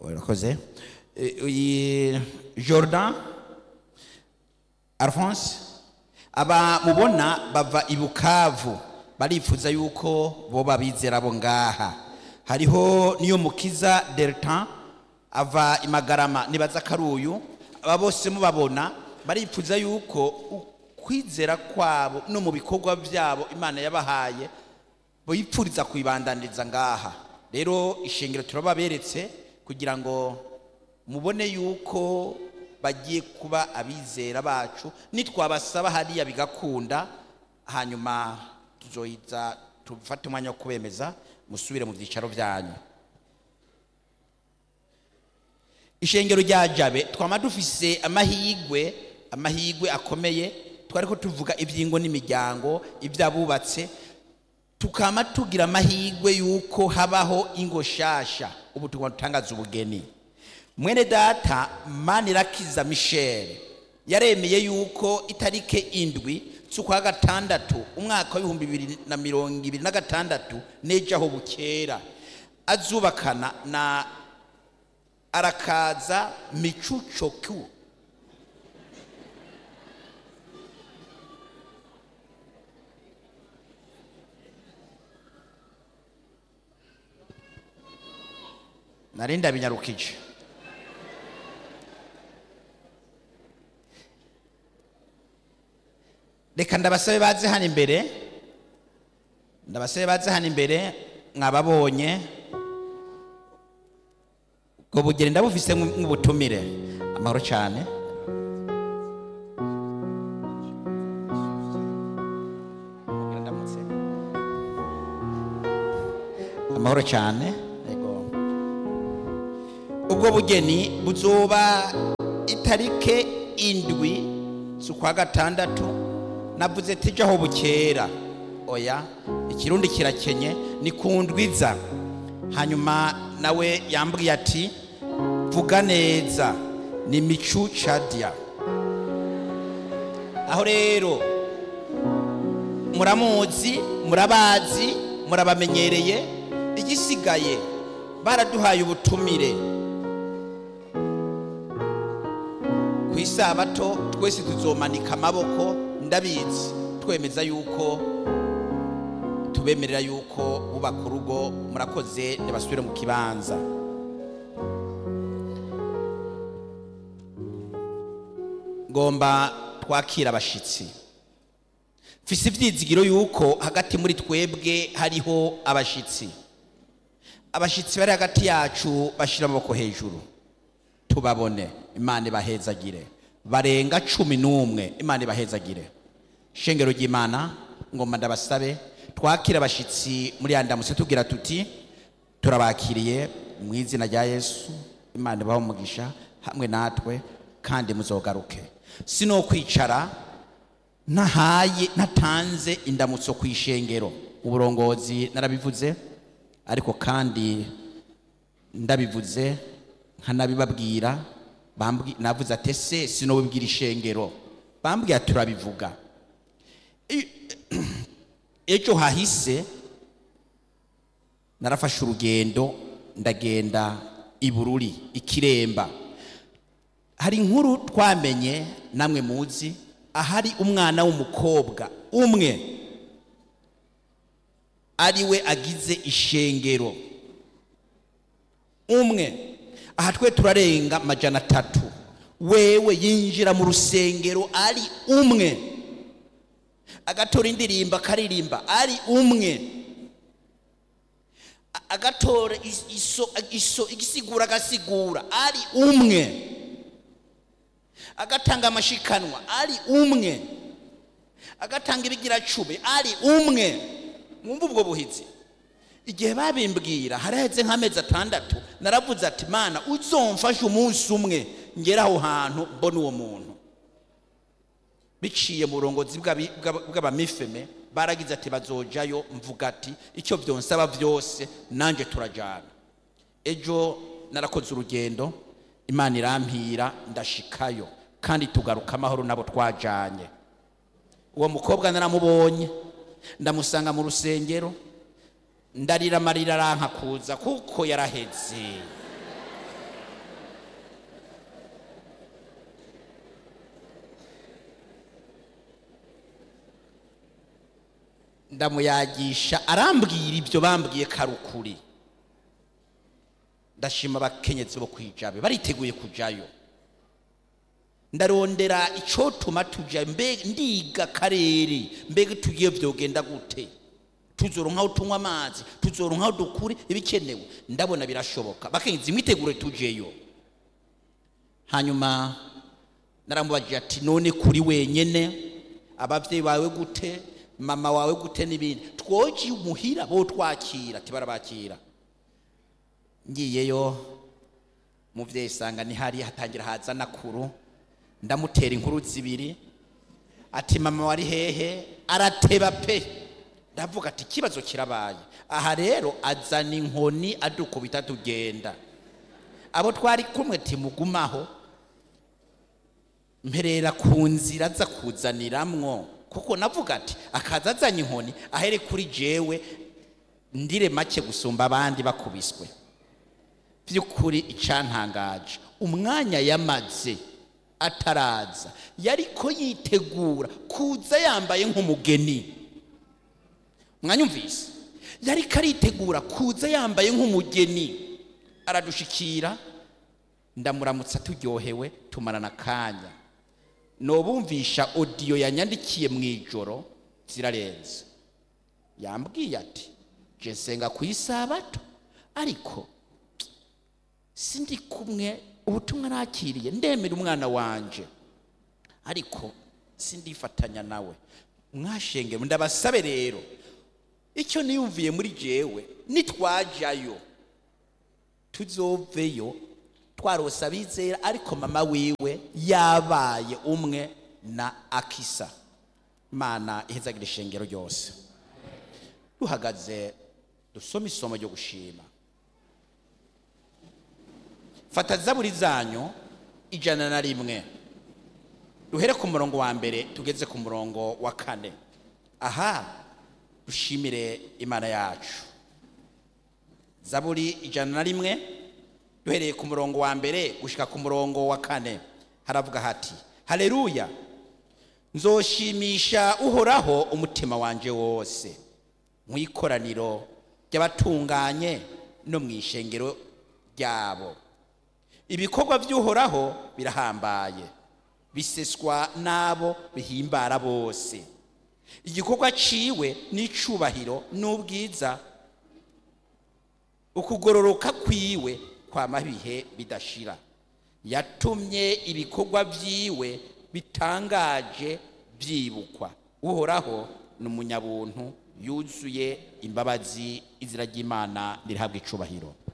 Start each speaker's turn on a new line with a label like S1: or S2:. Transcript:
S1: urakoze Eh, uyi- jordan alphonse aba mubona bava i bukavu barifuza yuko bo babizera bo ngaha hariho niyo mukiza delta ava i magarama nibaza karuyu aba bose mubabona barifuza yuko ukwizera kwabo no mu bikorwa byabo imana yabahaye bipfuriza kuyibandaniriza ngaha rero ishingiro turababeretse kugira ngo mubone yuko bagiye kuba abizera bacu nitwabasaba hariya bigakunda hanyuma tuzohiza tufate umwanya wo kubemeza musubire mu byicaro byanyu ishengero rya jabe twama dufise amahigwe amahigwe akomeye twari ko tuvuga iby'ingo n'imiryango iby'abubatse tukama tugira amahigwe y'uko habaho ingo shasha ubu tugomba dutangaza ubugeni mwene data manirakiza michel yaremeye yuko itarike indwi z'ukwa gatandatu umwaka w'ibihumbi bibiri na mirongo ibiri na gatandatu n'ejo bukera azubakana na arakaza micucoku nari ndabinyarukije reka ndabasabe baze hano imbere ndabasabe baze hano imbere mwababonye ubwo bugeni ndabufise nk'ubutumire amahoro cyane amahoro cyane yego ubwo bugeni buzoba itarike indwi z'ukwa gatandatu navuze tijaho bukera oya ikirundi kirakenye ni ku ndwiza hanyuma nawe yambwiye ati vuga neza ni micu cadia aho rero muramuzi murabazi murabamenyereye igisigaye baraduhaye ubutumire ku isabato twese tuzomanika amaboko ndabizi twemeza yuko tubemerera yuko bubaka urugo murakoze ntibasubire mu kibanza ngomba twakira abashyitsi mfise ibyizigiro yuko hagati muri twebwe hariho abashyitsi abashyitsi bari hagati yacu bashyira amaboko hejuru tubabone imana ibahezagire barenga cumi n'umwe imana ibahezagire shengero ry'imana ngomba ndabasabe twakira abashyitsi muri ya ndamutse tubwira tuti turabakiriye mu izina rya yesu imana ibaho umugisha hamwe natwe kandi muzogaruke sino kwicara ntahaye ntatanze indamutso ku ishengero uburongozi narabivuze ariko kandi ndabivuze nkanabibabwira bambwi- navuze ati ese sinobibwira ishengero bambwira turabivuga I- ejo hahise narafashe urugendo ndagenda i bururi ikiremba hari inkuru twamenye namwe muzi ahari umwana w'umukobwa umwe ari we agize ishengero umwe aha twe turarenga amajana atatu wewe yinjira mu rusengero ari umwe agatora indirimbo akaririmba ari umwe A- agatora is- iso- iso- igisigura agasigura ari umwe agatanga amashikanwa ari umwe agatanga ibigiracube ari umwe mwumva ubwo buhizi igihe babimbwira haraheze nk'amezi atandatu naravuze ati mana uzomfashe umunsi umwe ngera aho hantu mbona uwo muntu biciye mu burongozi bw'abi- bw'aba- bw'abamifeme baragize ati bazojayo mvuga ati icyo byonsaba byose nanjye turajyana ejo narakoze urugendo imana irampira ndashikayo kandi tugaruka amahoro nabo twajyanye uwo mukobwa naramubonye ndamusanga mu rusengero ndarira amarira aranka kuza kuko yaraheze ndamuyagisha arambwira ibyo bambwiye karukuri ndashima abakenyezi bo kwijabe bariteguye kujayo ndarondera icotuma tuja mbe ndiga akarere mbega tugiye vyogenda gute tuzoronka aho tunywa amazi tuzoronka aho dukure ibikenewe ndabona birashoboka bakenyezi mwitegure tujeyo hanyuma naramubajije ati none kuri wenyene abavyeyi bawe gute mama wawe gute n'ibindi twoje umuhira bo twakira ati barabakira ngiyeyo muvyeyi sanga nihari hatangira haza nakuru ndamutera inkuru zibiri ati mama wari hehe arateba pe ndavuga ati ikibazo kirabaye aha rero azana inkoni adukubita tugenda abo twari kumwe timugumaho mperera ku nzira aza kuzaniramwo kuko navuga ati akaza azanye inkoni ahere kuri jewe ndire make gusumba abandi bakubiswe by'ukuri icantangaje umwanya yamaze ataraza yariko yitegura kuza yambaye nk'umugeni mwanyumvise yariko aritegura kuza yambaye nk'umugeni aradushikira ndamuramutsa turyohewe tumarana akanya nobumvisha odiyo yanyandikiye mu ijoro zirarenze yambwiye ati je nsenga ku isabato ariko sindi kumwe ubutumwa nakiriye ndemera umwana wanje ariko sindifatanya nawe mwashenge ndabasabe rero icyo niyumviye muri jewe nitwajayo tuzoveyo twarose abizera ariko mama wiwe yabaye umwe na akisa imana ihezagira ishengero ryose duhagaze dusome isomo ryo gushima fata zaburi zanyu ijana na rimwe duhere ku murongo wa mbere tugeze ku murongo wa kane aha dushimire imana yacu zaburi ijana na rimwe duhereye ku murongo wa mbere gushika ku murongo wa kane haravuga hati haleluya nzoshimisha uhoraho umutima wanje wose mu ikoraniro ry'abatunganye no mu ishengero ryabo ibikorwa by'uhoraho birahambaye biseswa n'abo bihimbara bose igikorwa ciwe n'icubahiro n'ubwiza ukugororoka kwiwe kwama ibihe bidashira yatumye ibikorwa byiwe bitangaje byibukwa uhoraho ni umunyabuntu yuzuye imbabazi izina ry'imana ririhabwa icubahiro